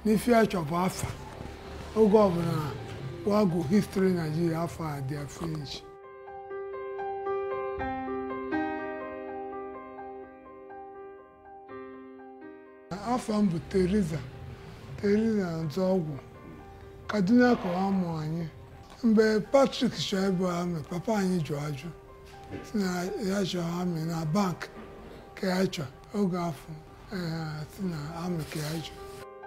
n'ife achọ bụ afa oge ọbụla wago histri naijiria afọ a dị finish afọ m bụ teriza teriza nzọọgwụ kaduna ka ọ mụ anyị mgbe patrik chọọ ịbụ amị papa anyị jụ ajụ si na ya chọọ amị na bank ka ya chọọ oge afọ eh, si na amị ka ya chọọ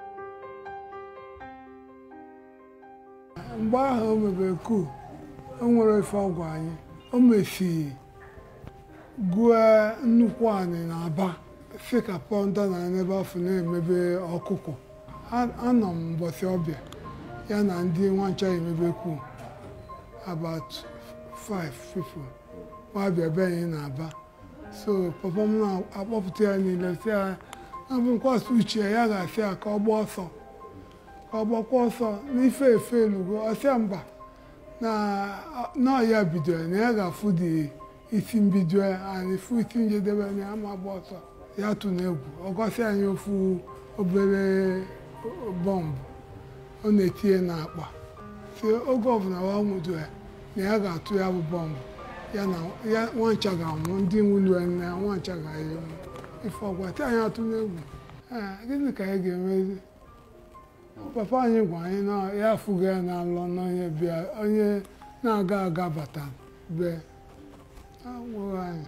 mgbe ahụ o mebere kuu o nwere ife ọgwụ anyị o mefii gụọ nnukwu anị na aba si ka pọnda na n'ebe afọ na-emebe ọkụkọ A- anọ m mbọsị ọbịa ya na ndị nwancha emebe kuu about five people wabịa be anyị na aba so papa m na-akpọpụta ya niile si ya na bụ nkwasị uche ya ga-asị ya ka ọ gbaa ọsọ ka ọ gbakwa ọsọ n'ife efe elugo ọsịa mba na na ya bidoro na ya ga-afụ dị isi mbido ya anyị fụ isi njedebe na ya ma gba ọsọ ya tụ n'egwu ọ gosi anyị ofu obere bọmbụ ọ na-etinye n'akpa si oge ọbụla wa nwudo ya na ya ga-atụ ya bụ bọmbụ ya na ya nwancha ga-anwụ ndị nwulu ya na nwancha ga-enwu ife ọgwa ti anyị atụ n'egwu Ee, gịnị ka anyị ga-emezi papa anyị gwa anyị na ya afụghị ya na-alọ n'onye bịa onye na-aga aga bata be agwụghị anyị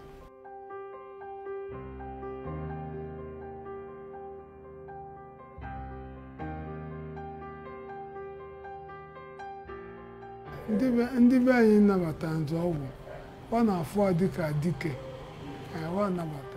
ndị be ndị be anyị nabata nzọọgwụ ọ na-afụ dịka dike ee, ọ nabata